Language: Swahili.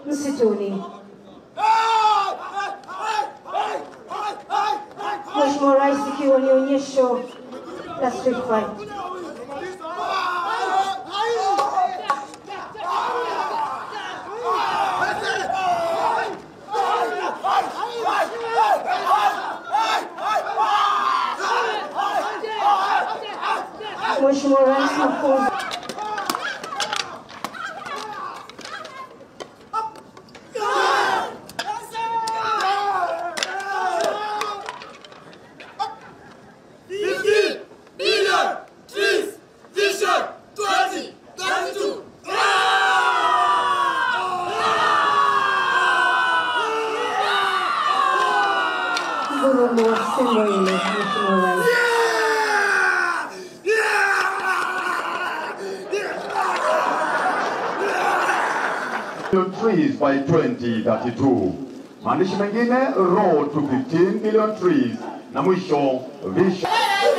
msituni. Mheshimiwa Rais, ikiwa ni onyesho la street fight. Mheshimiwa Rais, mafunzo Fifty billion trees, vision, twenty, thirty-two. ngurumo wa simba ile, Mheshimiwa Rais. billion trees by 2032. Maandishi mengine road to 15 billion trees na mwisho vision